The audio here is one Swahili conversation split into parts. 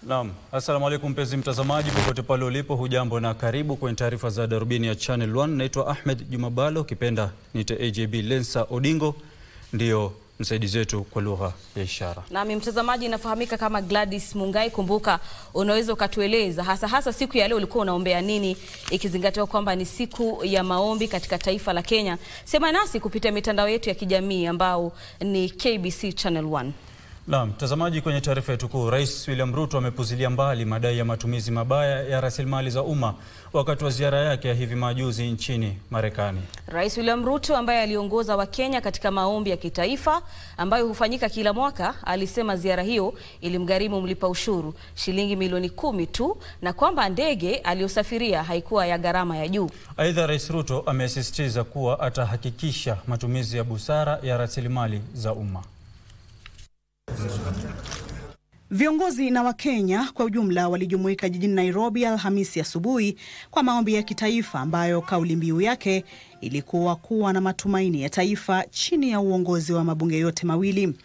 Naam, assalamu alaikum mpenzi mtazamaji popote pale ulipo, hujambo na karibu kwenye taarifa za Darubini ya Channel 1. Naitwa Ahmed Jumabalo, ukipenda niite AJB. Lensa Odingo ndiyo msaidizi wetu kwa lugha ya ishara. Nami mtazamaji, inafahamika kama Gladys Mungai. Kumbuka, unaweza ukatueleza hasa hasa siku ya leo ulikuwa unaombea nini, ikizingatiwa kwamba ni siku ya maombi katika taifa la Kenya. Sema nasi kupitia mitandao yetu ya kijamii ambao ni KBC Channel 1. Naam, mtazamaji, kwenye taarifa yetu kuu, Rais William Ruto amepuzilia mbali madai ya matumizi mabaya ya rasilimali za umma wakati wa ziara yake ya hivi majuzi nchini Marekani. Rais William Ruto ambaye aliongoza Wakenya katika maombi ya kitaifa ambayo hufanyika kila mwaka, alisema ziara hiyo ilimgharimu mlipa ushuru shilingi milioni kumi tu na kwamba ndege aliyosafiria haikuwa ya gharama ya juu. Aidha, Rais Ruto amesisitiza kuwa atahakikisha matumizi ya busara ya rasilimali za umma. Viongozi na Wakenya kwa ujumla walijumuika jijini Nairobi Alhamisi asubuhi kwa maombi ya kitaifa ambayo kauli mbiu yake ilikuwa kuwa na matumaini ya taifa chini ya uongozi wa mabunge yote mawili.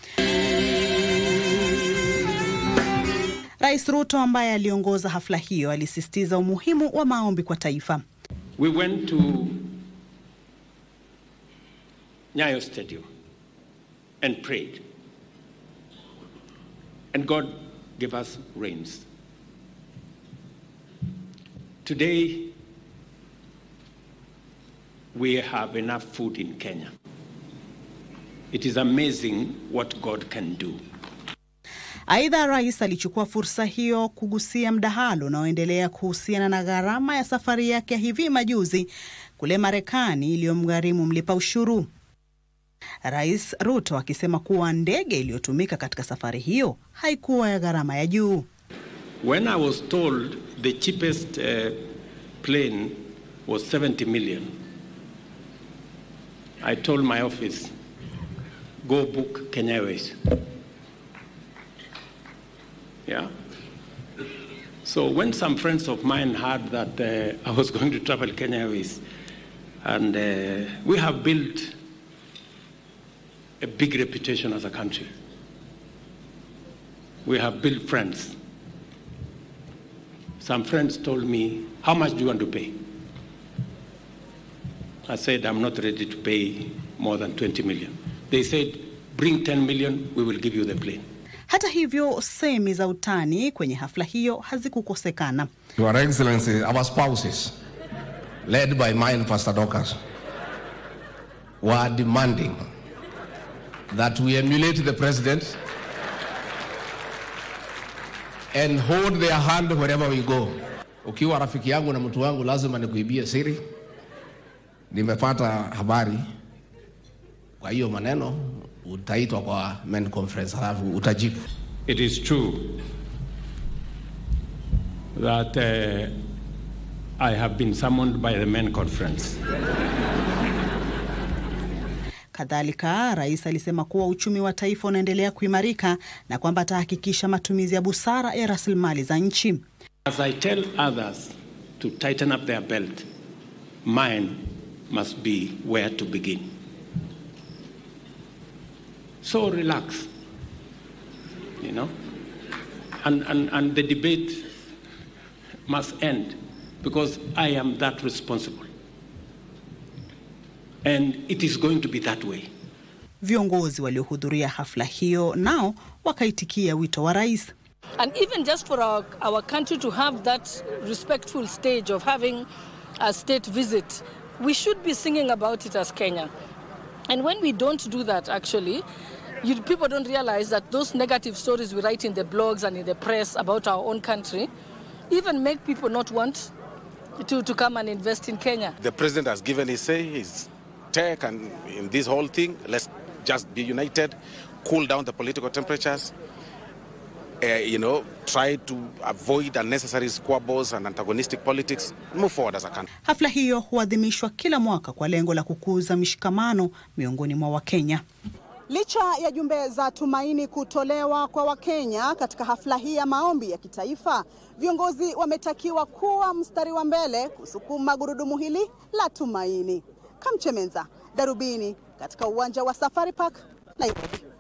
Rais Ruto ambaye aliongoza hafla hiyo alisisitiza umuhimu wa maombi kwa taifa. We went to Nyayo Stadium and prayed. And God gave us rains. Today, we have enough food in Kenya. It is amazing what God can do. Aidha, rais alichukua fursa hiyo kugusia mdahalo unaoendelea kuhusiana na gharama ya safari yake ya hivi majuzi kule Marekani iliyomgharimu mlipa ushuru. Rais Ruto akisema kuwa ndege iliyotumika katika safari hiyo haikuwa ya gharama ya juu. When I was told the cheapest uh, plane was 70 million, I told my office, go book Kenya Airways. Yeah. So when some friends of mine heard that uh, I was going to travel Kenya Airways, and uh, we have built a big reputation as a country. We have built friends. Some friends told me, How much do you want to pay? I said, I'm not ready to pay more than 20 million. They said, Bring 10 million, we will give you the plane. Hata hivyo, semi za utani kwenye hafla hiyo hazikukosekana. Your Excellency, our spouses, led by mine, Pastor Dorcas, were demanding that we emulate the president and hold their hand wherever we go. Ukiwa rafiki yangu na mtu wangu, lazima nikuibie siri. Nimepata habari, kwa hiyo maneno utaitwa kwa main conference, halafu utajibu. It is true that uh, I have been summoned by the main conference. Kadhalika, rais alisema kuwa uchumi wa taifa unaendelea kuimarika na kwamba atahakikisha matumizi ya busara ya rasilimali za nchi. As I tell others to tighten up their belt, mine must be where to begin. So relax, you know, and, and, and the debate must end because I am that responsible. And it is going to be that way. Viongozi waliohudhuria hafla hiyo nao wakaitikia wito wa rais. And even just for our, our country to have that respectful stage of having a state visit, we should be singing about it as Kenya. And when we don't do that, actually, you, people don't realize that those negative stories we write in the blogs and in the press about our own country even make people not want to, to come and invest in Kenya. The president has given his say, his take, and in this whole thing, let's just be united, cool down the political temperatures, uh, you know, try to avoid unnecessary squabbles and antagonistic politics, move forward as a country. Hafla hiyo huadhimishwa kila mwaka kwa lengo la kukuza mshikamano miongoni mwa Wakenya. Licha ya jumbe za tumaini kutolewa kwa Wakenya katika hafla hii ya maombi ya kitaifa, viongozi wametakiwa kuwa mstari wa mbele kusukuma gurudumu hili la tumaini. Kamchemenza, Darubini, katika uwanja wa Safari Park, Nairobi.